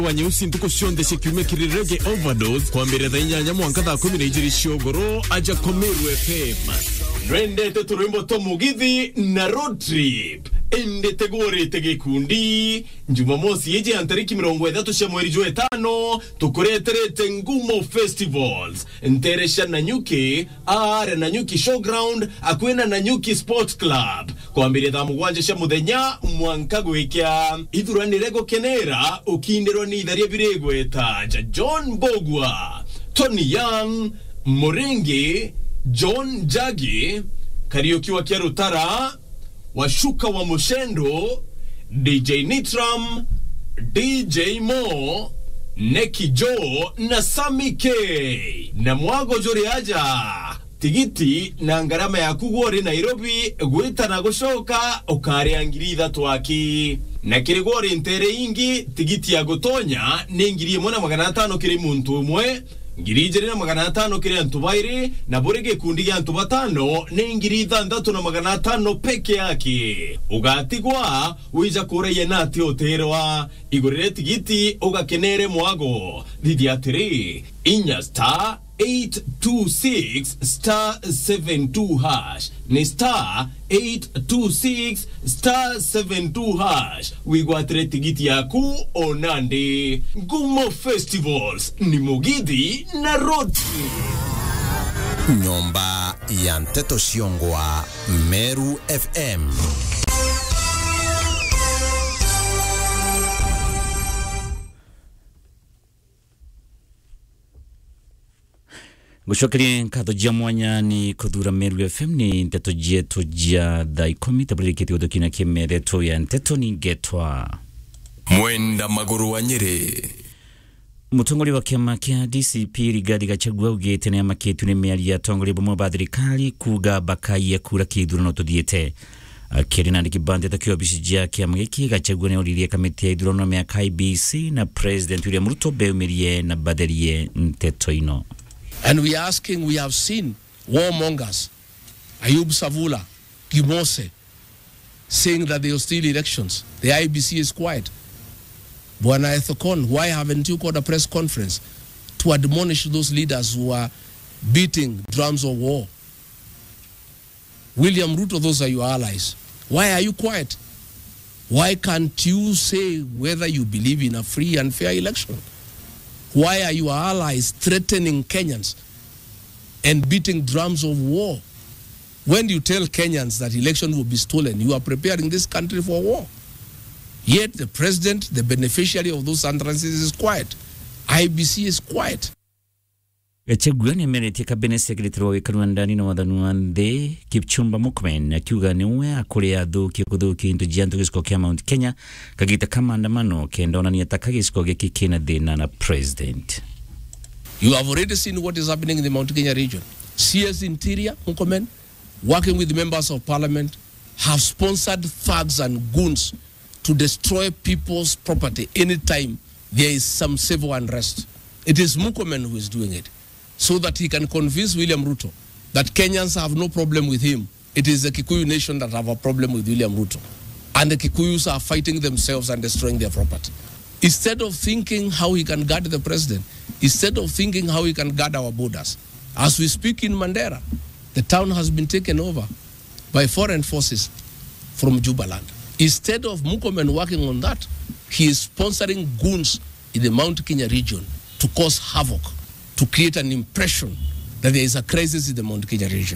wa nyeusi ntuko cionthe cikiumia kirirege overdose kwambĩrĩria thaa inyanya mwanka thaa kumi na igĩrĩ ciogoro aja komeru fm nwendete tũrwĩmbo twa mũgithi na road trip endete gũrĩte gĩkundi jumamosi ĩjĩ ya tariki mĩrongo ĩthatũ cia mweri jwa ĩtano tũkũreterete ngumo festivals nteresha nanyuki are nanyuki showground akwĩna nanyuki sport club kwambĩrĩria thaa mũgwanja cia mũthenya mwanka gwĩkĩa ithuranĩre gũkenera ũkindĩrwo nĩ itharia birĩgweta ja john bogwa tony young mũrĩngĩ john jagi kariuki wa kĩarũtara washuka wa mushendo dj nitram dj mo neki jo na sami k na mwago jori aja tigiti na ngarama yaku gwori nairobi gwitana gucoka ukaria ngiri ithatu aki na kiri gwori ntere ingi tigiti ya gutonya ni ngiri imwe na magana atano kiri muntu umwe ngiri ijiri na magana atano kiri antu bairi na buri gikundi gia antu batano ni ngiri ithanthatu na magana atano peke yake ugatigwa wija kureie na ati utirwa igurire tigiti ugakenere mwago thithi atiri inya star 826 star 72 hash ni star 826 star 72 hash wigwatire tigiti yaku onandi ngumo festivals ni mugithi na road nyomba ya nteto ciongwa meru fm gucokeria nkatho jia mwanya ni kuthura meru fm ni nteto jietu jia thaa ikumi tabulirikite guthukina kimereto ya nteto ningetwa mwenda maguru wa nyeri mutongoria wa kiama kia dcp rigathi gachagua augite ni amakitu ni miario atongoria bamwe ba thirikari kuga bakaia kura kithurano tuthiite akiri na kibandete kio obici jia kiama giki gachagua ni oririe kamiti ya ithurano miaka ibc na president william ruto beumirie na batherie nteto ino And we are asking, we have seen warmongers, Ayub Savula, Gimose, saying that they will steal elections. The IBC is quiet. Bwana Ethokon, why haven't you called a press conference to admonish those leaders who are beating drums of war? William Ruto, those are your allies. Why are you quiet? Why can't you say whether you believe in a free and fair election? Why are your allies threatening Kenyans and beating drums of war? When you tell Kenyans that election will be stolen, you are preparing this country for war. Yet the president, the beneficiary of those utterances, is quiet. IBC is quiet. gachagua nä emeretie kabine secretary wa wikari wa ndani na wathani wa nthi kipchumba murkomen akiuga niwe akå athukia gå thukia into jia ntå gä ciko kä mount kenya kagita ka maandamano kenda onania ta ka gä ciko gä kä kä na thä na na president You have already seen what is happening in the Mount Kenya region. CS Interior, Mukomen, working with members of parliament, have sponsored thugs and goons to destroy people's property anytime there is some civil unrest. It is Mukomen who is doing it so that he can convince William Ruto that Kenyans have no problem with him. It is the Kikuyu nation that have a problem with William Ruto. And the Kikuyus are fighting themselves and destroying their property. Instead of thinking how he can guard the president, instead of thinking how he can guard our borders. As we speak in Mandera, the town has been taken over by foreign forces from Jubaland. Instead of Mukomen working on that, he is sponsoring goons in the Mount Kenya region to cause havoc, to create an impression that there is a crisis in the Mount Kenya region.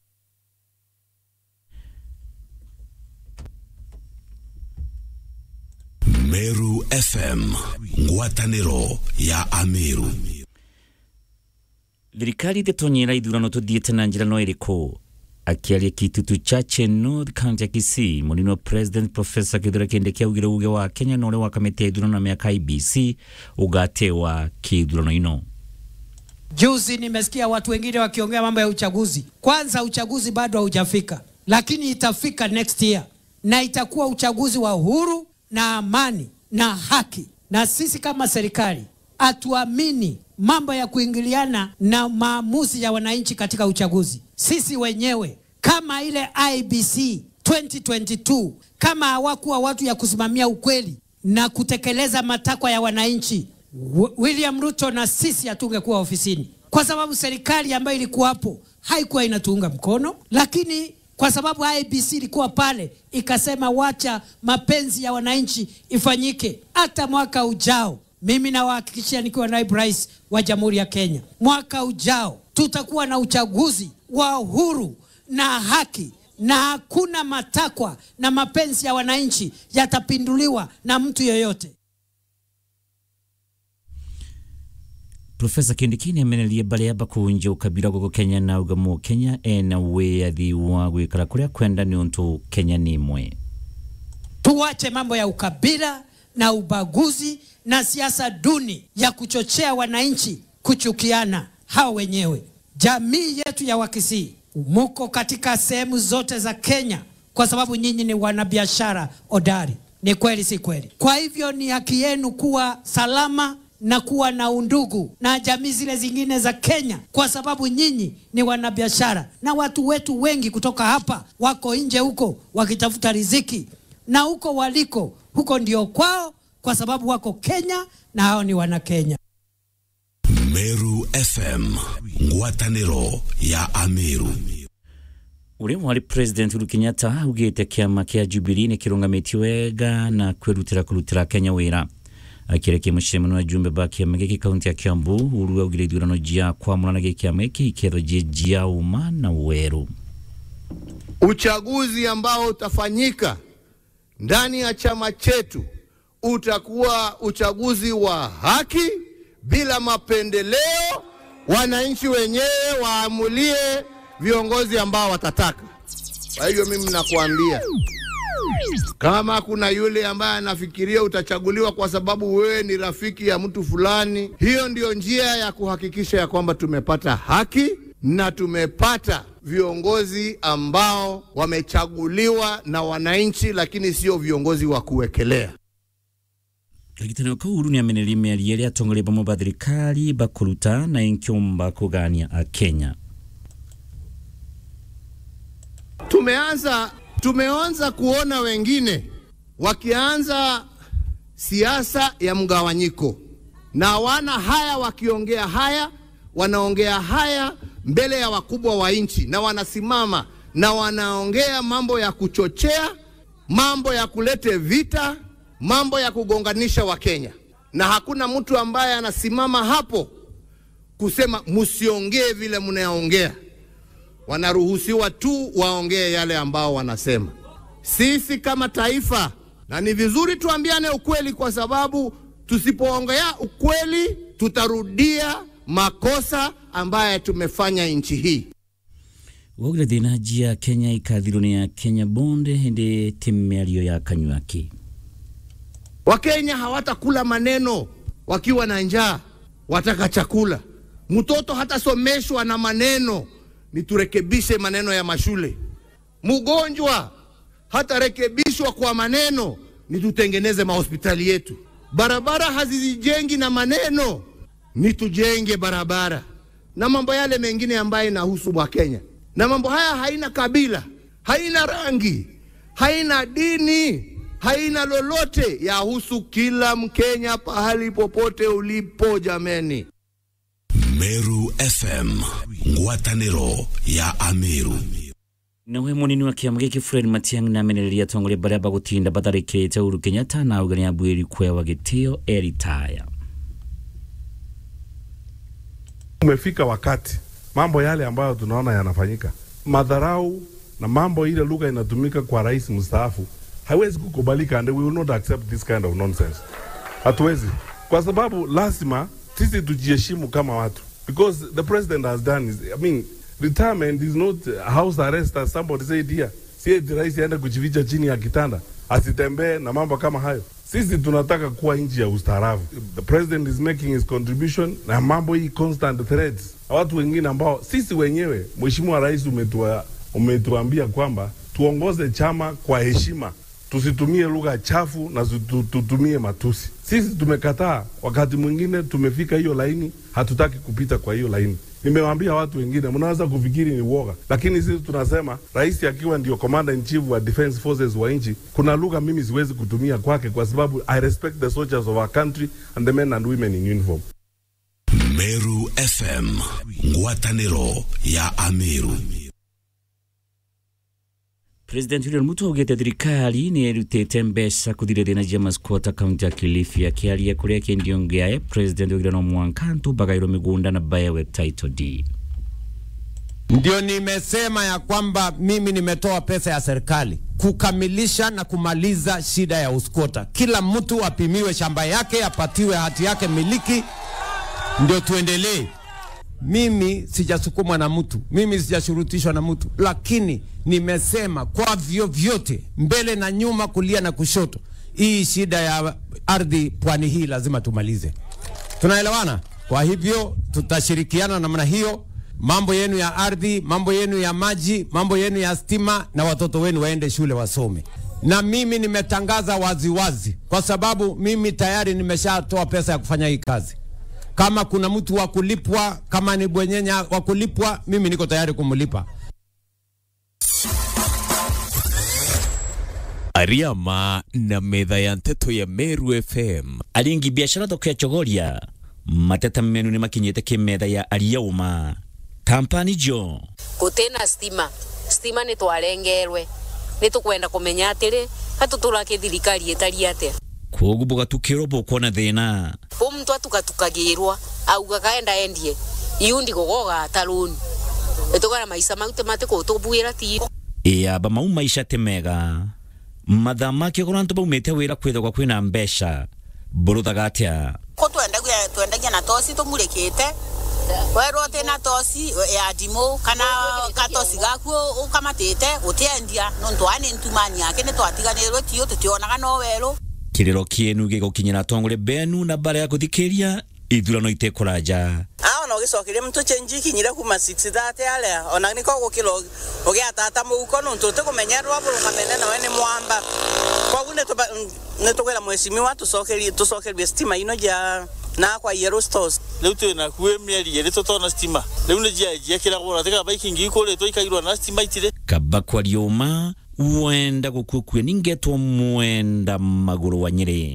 meru fm ngwatanĩro ya ameru thirikari ndĩtonyera ithurano tũthiĩte na njĩra no ĩrĩkũ akĩaria kitutu chache north county ya kisii mũnini wa president profesa kithure kindiki augire uge wa kenya na ũrĩa wa kamĩtĩ ya ithurano na mĩaka ibc ũgatewa kĩithurano ino Juzi nimesikia watu wengine wakiongea mambo ya uchaguzi. Kwanza uchaguzi bado haujafika, lakini itafika next year, na itakuwa uchaguzi wa uhuru na amani na haki. Na sisi kama serikali hatuamini mambo ya kuingiliana na maamuzi ya wananchi katika uchaguzi. Sisi wenyewe kama ile IBC 2022 kama hawakuwa watu ya kusimamia ukweli, na kutekeleza matakwa ya wananchi, Wi- William Ruto na sisi hatungekuwa ofisini, kwa sababu serikali ambayo ilikuwapo haikuwa inatuunga mkono, lakini kwa sababu IBC ilikuwa pale ikasema wacha mapenzi ya wananchi ifanyike. Hata mwaka ujao, mimi nawahakikishia nikiwa naibu rais wa Jamhuri ya Kenya, mwaka ujao tutakuwa na uchaguzi wa uhuru na haki na hakuna matakwa na mapenzi ya wananchi yatapinduliwa na mtu yoyote. profesa kindikini amenerie baria bakunja ukabira goko kenya na ugamu kenya ena wiathi wa gwikara kuria kwenda ni untu kenya ni imwe Tuache mambo ya ukabila na ubaguzi na siasa duni ya kuchochea wananchi kuchukiana hao wenyewe. Jamii yetu ya Wakisii muko katika sehemu zote za Kenya kwa sababu nyinyi ni wanabiashara hodari. Ni kweli, si kweli? Kwa hivyo ni haki yenu kuwa salama na kuwa na undugu na jamii zile zingine za Kenya, kwa sababu nyinyi ni wanabiashara, na watu wetu wengi kutoka hapa wako nje huko wakitafuta riziki, na huko waliko huko ndio kwao, kwa sababu wako Kenya na hao ni wana Kenya. Meru FM ngwatanĩro ya Ameru uria mwari president Uhuru Kenyatta augite kiama kia Jubilee ni kirungamitio wega na kwirutira kurutira Kenya wira akirekia mucemano wa jumbe ba kiama giki kaunti ya Kiambu Uhuru augire ithurano jia kwamũrana gĩ kiama gĩkĩ iketho jĩ jia uma na weru Uchaguzi ambao utafanyika ndani ya chama chetu utakuwa uchaguzi wa haki bila mapendeleo. Wananchi wenyewe waamulie viongozi ambao watataka. Kwa hivyo mimi nakuambia, kama kuna yule ambaye anafikiria utachaguliwa kwa sababu wewe ni rafiki ya mtu fulani, hiyo ndio njia ya kuhakikisha ya kwamba tumepata haki na tumepata viongozi ambao wamechaguliwa na wananchi, lakini sio viongozi wa kuwekelea. kagitanio kau Uhuru nĩamenerie mĩario ĩrĩa atongoria bamwe ba thirikari bakũruta na ĩnkiumba kũgania akenya Tumeanza tumeanza kuona wengine wakianza siasa ya mgawanyiko, na wana haya wakiongea haya, wanaongea haya mbele ya wakubwa wa nchi, na wanasimama na wanaongea mambo ya kuchochea, mambo ya kulete vita, mambo ya kugonganisha Wakenya, na hakuna mtu ambaye anasimama hapo kusema msiongee vile mnaongea wanaruhusiwa tu waongee yale ambao wanasema. Sisi kama taifa, na ni vizuri tuambiane ukweli, kwa sababu tusipoongea ukweli tutarudia makosa ambaye tumefanya nchi hii. waugire thĩna jia kenya ikathirwo nĩ ya kenya bond hĩndĩ tĩ mĩario ya kanywaki Wakenya hawatakula maneno wakiwa na njaa, wataka chakula. Mtoto hatasomeshwa na maneno, ni turekebishe maneno ya mashule. Mgonjwa hatarekebishwa kwa maneno, ni tutengeneze mahospitali yetu. Barabara hazizijengi na maneno, ni tujenge barabara na mambo yale mengine ambayo inahusu Wakenya. Na mambo haya haina kabila, haina rangi, haina dini, haina lolote, yahusu kila Mkenya pahali popote ulipo. Jameni, Meru FM ngwatanĩro ya Ameru nawe munini wa kiama gĩkĩ Fred Matiang'i namenereria atongoria baria bagũtinda batharĩkĩrĩte Uhuru Kenyatta na auga nĩambwĩri kwewa gĩtĩo eritaya Umefika wakati mambo yale ambayo tunaona yanafanyika, madharau na mambo ile lugha inatumika kwa rais mstaafu haiwezi kukubalika, and we will not accept this kind of nonsense. Hatuwezi, kwa sababu lazima sisi tujiheshimu kama watu, because the president has done is, I mean, retirement is not house arrest as somebody said here. Si eti rais aende kujificha chini ya kitanda asitembee na mambo kama hayo. Sisi tunataka kuwa nchi ya ustaarabu. The president is making his contribution na mambo hii constant threats na watu wengine ambao sisi wenyewe, mheshimiwa rais, umetua, umetuambia kwamba tuongoze chama kwa heshima, tusitumie lugha chafu na tutu- tutumie matusi. Sisi tumekataa, wakati mwingine tumefika hiyo laini, hatutaki kupita kwa hiyo laini. Nimewaambia watu wengine, mnaweza kufikiri ni uoga, lakini sisi tunasema rais akiwa ndio commander in chief wa defense forces wa nchi, kuna lugha mimi siwezi kutumia kwake, kwa sababu I respect the soldiers of our country and the men and women in uniform. Meru FM ngwatanĩro ya Ameru president william ruto augite thirikari nä ärutĩte mbeca kũthirĩrĩria masquota kaunti ya kilifi akĩaria kũrĩa kĩendio ngĩae president augire no mwanka ntũmbagaĩrwo mĩgũnda na bayawe title deed Ndio nimesema ya kwamba mimi nimetoa pesa ya serikali kukamilisha na kumaliza shida ya uskota. Kila mtu apimiwe shamba yake, apatiwe hati yake miliki, ndio tuendelee. Mimi sijasukumwa na mtu, mimi sijashurutishwa na mtu, lakini nimesema kwa vyovyote, mbele na nyuma, kulia na kushoto, hii shida ya ardhi pwani hii lazima tumalize. Tunaelewana? Kwa hivyo tutashirikiana namna hiyo, mambo yenu ya ardhi, mambo yenu ya maji, mambo yenu ya stima, na watoto wenu waende shule wasome. Na mimi nimetangaza waziwazi wazi, kwa sababu mimi tayari nimeshatoa pesa ya kufanya hii kazi. Kama kuna mtu wa kulipwa, kama ni bwenyenya wa kulipwa, mimi niko tayari kumlipa. Ariama na metha ya nteto ya Meru FM aringi biashara thoko ya chogoria mateta menu nĩ makinyĩte kĩmetha ya ariauma kampani jo gutena stima stima nä twarengerwe nä tå kwenda kå menya atä rä hatå tå rakä thirikari ä tari atä koguo bugatukĩrwo bukuona thĩna å mtu atugatukagä rwa auga kaenda endie iundi gå goga ataråni ä tå gara maica mau tä matä kå tå mbuä ra ti ĩamba mau maica tĩ mega mathaa makĩo korwo antũ baumĩte wĩra kwĩthagwa kwĩna mbeca mbũrũthaga atĩa ko twendagia twendagia na toci tumurikite werwo ati na toci ya ndimu kana katoci gaku ukamatite utiendia nontu ani ntumani yake ni twatiganirwe tio tutionaga no werũ kĩrĩro kĩenu gĩgũkinyĩra atongoria benu na mbara ya gũthikĩria ithurano itekũranja a ona ũgĩcokeria mtu chenji ikinyire kuma 630 aria ona niko gũkĩra ũgĩatata mũhuko nontu ũtĩkũmenya rwabũrũkamene nawe nĩ mwamba koguo nĩ tũkwĩra mwecimiwa tũcokerie tũcokerie stima ino ja na kwa yellow stores riu twi na kuä mä eri ä rä tå tona stima riu nä njia njiakä ragwo na tä kaba ikingi ikå rä two ikagirwo na stima itirä kaba kwarioma wenda gũkuũkue ningetwo mwenda magũrũ wa nyĩrĩ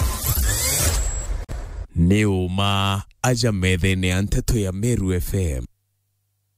nĩ ũma aja metha-inĩ ya nteto ya Meru FM